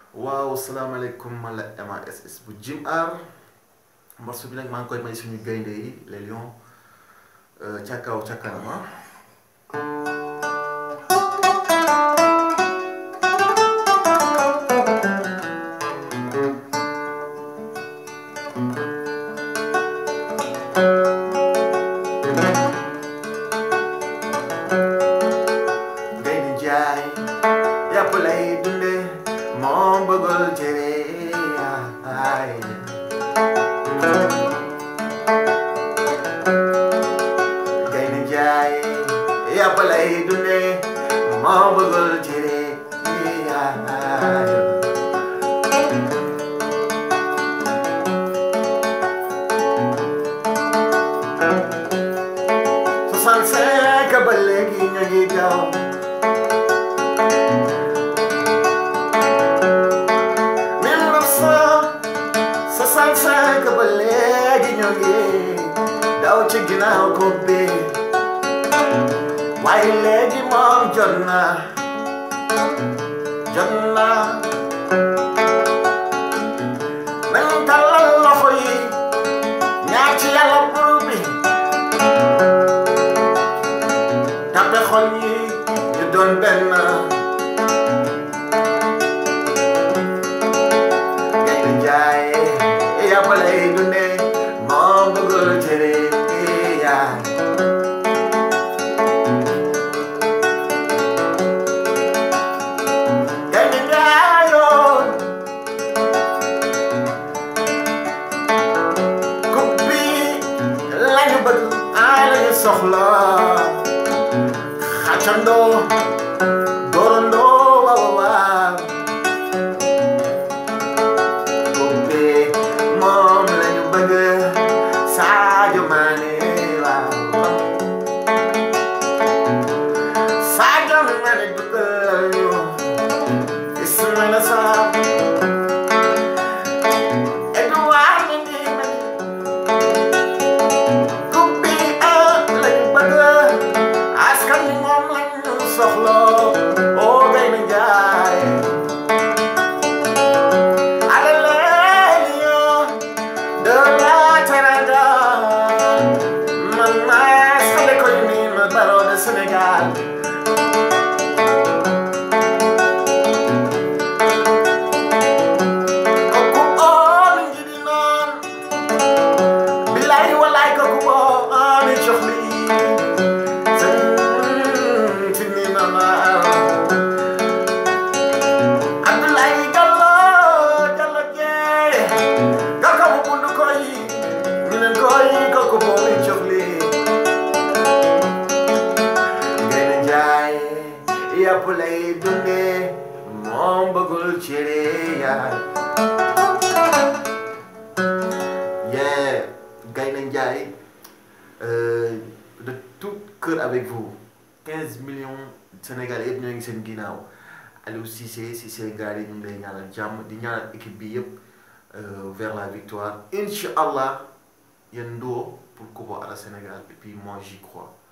waaw salaamaaleykum man la MASS bu Jim Art morceau bi nag maa ngi koy may suñu gaynde yi les lions ca kaw ca kanam ah. gaynde jaay yàpp lay dunde moom bëggul cere ay gaynde jaay yàpp lay dunde moom bëggul cere ay soixante-cinq ba léegi ñu ngi daw mille neuf cent soixante-cinq ba léegi ñu ngi daw ci ginnaaw ko bi waaye léegi moom jot na jot na nañ tàllal loxo yi ñaar ci yàlla bur bi tappe xol yi ñu doon benn gaynde jaay yàpp lay dunde moom bëggul cere yaay gaynde jaayoo coupe bi lañu bëgg ay lañu soxla xàccandoo doorandoo waaw waaw coupe moom lañu bëgg Sadio Mané waaw Sadio Mané dugal ñu Ismaïla Sarr Edouard Mendy coupe bi ah lañu bëgg askan wi moom lañu soxla oo Gaynde Njaay Allez les lions de la Teranga man maa xale koy niin ma baro de Sénégal kooku oo mi ngi di naan bilaay walaay kooku oo mi jox lii seen fi ni na ma Abdoulaye Gallo Gallo Dieng kaka mu bundu koy ñu ne koy kooku moo mi jox lii Gaynde Njaay yàpp lay dunde moom bëggul cere yaay Yeah, Gaynde Njaay euh, de tout cœur avec vous 15 millions Sénégalais yëpp ñoo ngi seen ginnaaw Aliou Cissé Cissé Ngari ñu ngi lay ñaanal jàmm di ñaanal équipe bi yëpp euh, vers la victoire incha allah yéen ndoo pour Coupe à la Sénégal et puis moi j'y crois